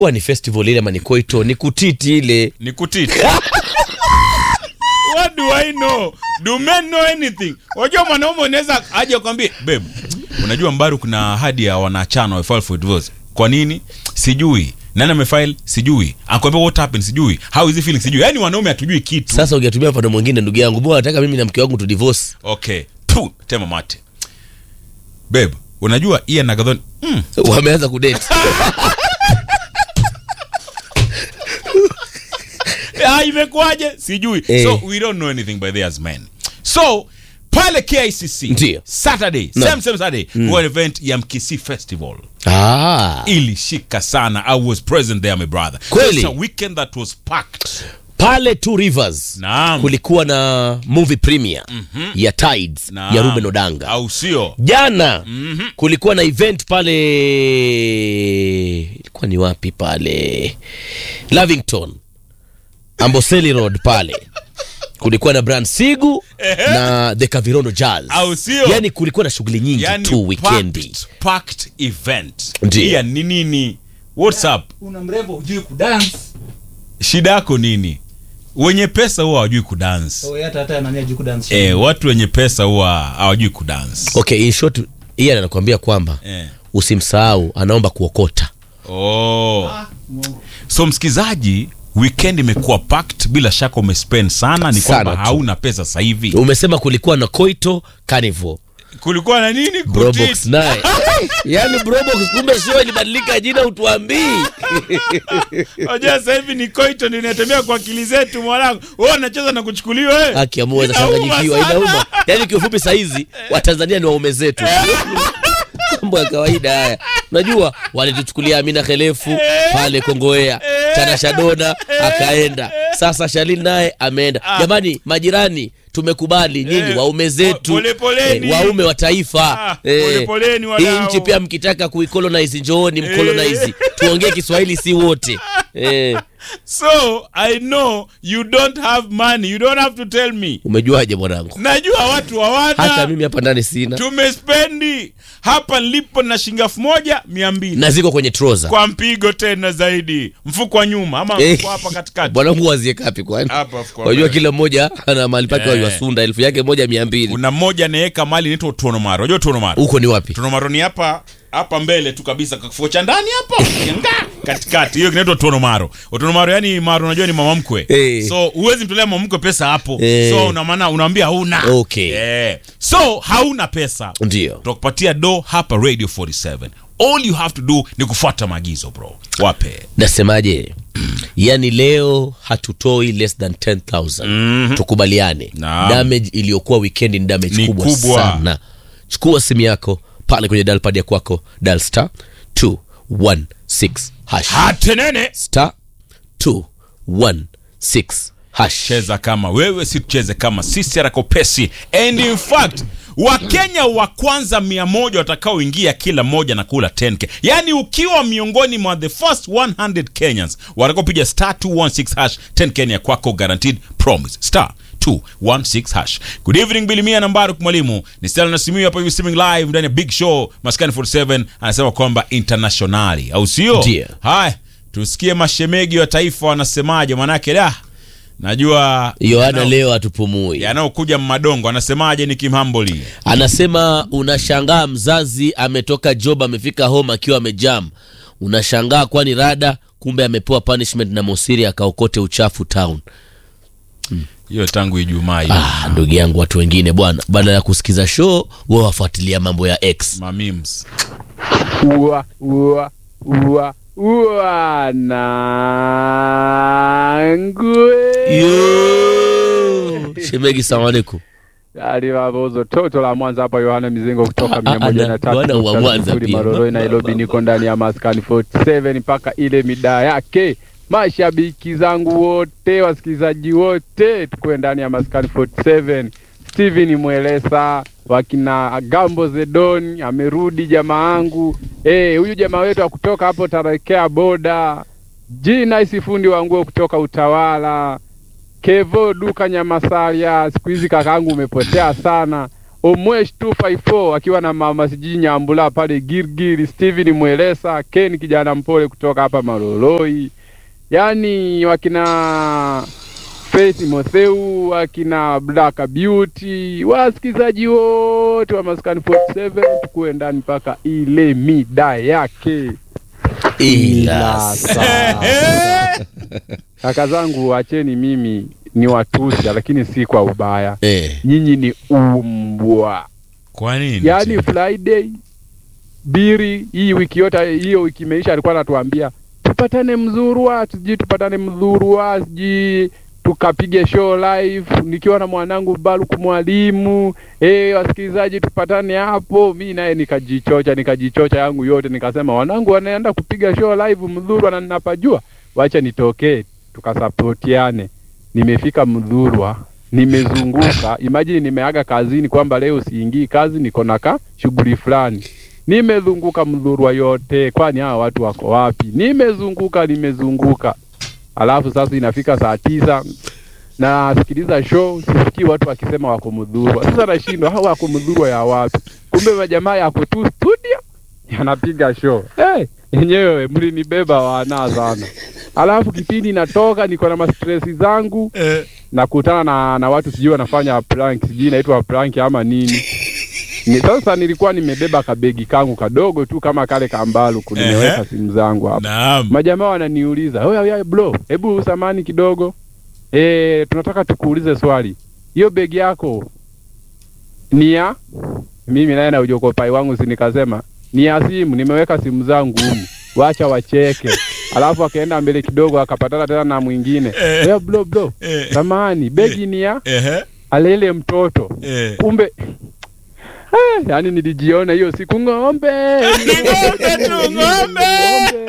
huwa ni festival ile ama ni koito ni kutiti ile ni kutiti what do i know do men know anything wajua mwanaume unaweza aje kwambie babe unajua mbaru kuna ahadi ya wanachana wa file for divorce kwa nini sijui nani amefile sijui akwambia what happened sijui how is he feeling sijui yani wanaume hatujui kitu sasa ungetumia mfano mwingine ndugu yangu mbona nataka mimi na mke wangu tu divorce okay tu tema mate babe unajua ian na gadhoni mm, wameanza kudate ah, imekuwaje sijui Eh. so we don't know anything by the as men so pale kicc Ndio. saturday No. same same saturday mm. event ya mkisi festival ah. ilishika sana i was present there my brother Kweli? It's a weekend that was packed pale two rivers Naam. kulikuwa na movie premiere ya tides Naam. ya ruben odanga au sio jana kulikuwa na event pale ilikuwa ni wapi pale lavington amboseli road pale kulikuwa na brand sigu na the kavirondo jazz Au sio? yani kulikuwa na shughuli nyingi yani tu wikendi packed, packed event Ndio. Ian, ni nini what's up una mrembo hujui kudance shida yako nini wenye pesa huwa hawajui kudance so hata hata nani hajui kudance eh, watu wenye pesa huwa hawajui kudance okay in short iye anakuambia kwamba eh. usimsahau anaomba kuokota oh. Ah, Mungu. so msikizaji weekend imekuwa packed bila shaka umespend sana ni Sana kwamba tu. hauna pesa sasa hivi umesema kulikuwa na koito carnival kulikuwa na nini brobox Kutit. naye yaani brobox kumbe show ilibadilika jina utuambii Unajua sasa hivi ni koito ndio inatembea kwa akili zetu mwanangu wewe unacheza na kuchukuliwa wewe haki amua Inauma zachanganyikiwa sana. inauma yaani kiufupi sahizi watanzania ni waume zetu mambo ya kawaida haya unajua walituchukulia amina khelefu pale kongoea tanasha dona akaenda sasa shalin naye ameenda jamani majirani tumekubali nyinyi Eh, waume zetu pole poleni. eh, waume wa taifa Ah, pole poleni hii wadau. nchi pia mkitaka kuikolonize njooni mkolonize tuongee kiswahili si wote eh, so i know you don't have money you don't have to tell me umejuaje mwanangu najua watu hata hawana mimi hapa ndani sina tumespendi hapa nilipo na shilingi elfu moja mia mbili na ziko kwenye troza kwa mpigo tena zaidi mfuko wa nyuma ama Eh. mfuko hapa katikati bwanangu wazie kapi kwani Hapa mfuko wa wajua mbele. kila mmoja ana mahali pake Eh. waiwasunda elfu yake moja mia mbili kuna mmoja anaweka mali inaitwa utonomaro unajua utonomaro huko ni wapi utonomaro ni hapa hapa mbele tu kabisa kifua cha ndani hapo Yanga, katikati hiyo kinaitwa utonomaro utonomaro yani maro unajua ni mama mkwe Eh. so huwezi mtolea mama mkwe pesa hapo Eh. so una maana unaambia hauna Okay. eh. so hauna pesa ndio tutakupatia do hapa radio 47 all you have to do ni kufuata maagizo bro wape nasemaje yaani leo hatutoi less than 10000 Mhm. tukubaliane Naam. damage iliyokuwa wikendi ni damage Ni kubwa, kubwa. sana chukua simu yako pale kwenye dalpad ya kwako dal star 216 hash hatenene star 216 hash cheza kama wewe si tucheze kama sisi harakopesi and in fact wakenya wa kwanza mia moja watakaoingia kila mmoja na kula 10k yaani ukiwa miongoni mwa the first 100 kenyans watakaopiga star 216 hash 10k ni ya kwako guaranteed promise star 216 hash good evening bilimia nambari mwalimu ni stela nasimiu hapa hivi streaming live ndani ya big show maskani 47 anasema kwamba internationali au sio Ndio. haya tusikie mashemegi wa taifa wanasemaje manake da najua yohana yanao- leo hatupumui yanayokuja mmadongo anasemaje ni kimhamboli anasema unashangaa mzazi ametoka job amefika home akiwa amejam unashangaa kwani rada kumbe amepewa punishment na mosiri akaokote uchafu town hiyo tangu ijumaa hiyo ah, ndugu yangu watu wengine bwana badala ya kusikiza show wa wafuatilia mambo ya x mamims ua ua ua ua nangwe Yo! shemegi salamu alaikum alivavozo toto la mwanza hapa yohana mizingo kutoka mia moja na tatu Bwana wa nukta Mwanza sifuri pia. maroroi nairobi niko ndani ya maskani 47 mpaka ile midaa yake mashabiki zangu wote wasikilizaji wote tukuwe ndani ya maskani 47 steven mwelesa wakina gambo zedon amerudi jamaa yangu Eh, huyu jamaa wetu akutoka hapo tarekea boda jina isifundi wa nguo kutoka utawala Kevo duka Nyamasalia, siku hizi kakaangu umepotea sana. Omwesh 254 akiwa na mama sijui Nyambula pale Girgiri, Steven Mwelesa, Ken kijana mpole kutoka hapa Maloloi, yaani wakina Faith Motheu, wakina Black Beauty, wasikizaji wote wa Maskani 47 tukuwe ndani mpaka ile mida yake. ila Eh, Kaka zangu, wacheni mimi ni watusi, lakini si kwa ubaya. eh. Nyinyi ni umbwa. kwa nini Yaani Friday biri hii wiki yote, hiyo wiki imeisha, alikuwa anatuambia tupatane Mzurwa, sijui tupatane Mzurwa, sijui tukapige show live nikiwa na mwanangu Baruku mwalimu. Eh, wasikilizaji tupatane hapo. Mi naye nikajichocha, nikajichocha yangu yote, nikasema wanangu wanaenda kupiga show live Mdhurwa na ninapajua, wacha nitokee tukasapotiane. Nimefika Mdhurwa, nimezunguka. Imagine nimeaga kazini kwamba leo siingii kazi, niko na ka shughuli fulani. Nimezunguka Mdhurwa yote, kwani hawa watu wako wapi? Nimezunguka, nimezunguka alafu sasa inafika saa tisa nasikiliza show, sisikii watu wakisema wako Mdhurwa. Sasa nashindwa hao wako Mdhurwa ya wapi? Kumbe majamaa yako tu studio yanapiga show. Eh, yenyewe mlinibeba wana sana. Alafu kipindi natoka niko na mastresi zangu Eh, nakutana na, na watu sijui wanafanya prank, sijui inaitwa prank ama nini. Ni, sasa nilikuwa nimebeba kabegi kangu kadogo tu kama kale kambalu nimeweka Ehe. simu zangu hapa naam majamaa wananiuliza oya oya bro hebu samani kidogo e, tunataka tukuulize swali hiyo begi yako ni ya mimi naye na ujokopai wangu si nikasema ni ya simu nimeweka simu zangu humu wacha wacheke alafu akaenda mbele kidogo akapatana tena na mwingine Eh. oya bro bro Eh, samani begi ni ya ehe, alele mtoto eh. kumbe eh, yani nilijiona hiyo siku ng'ombe Ng'ombe tu, ng'ombe.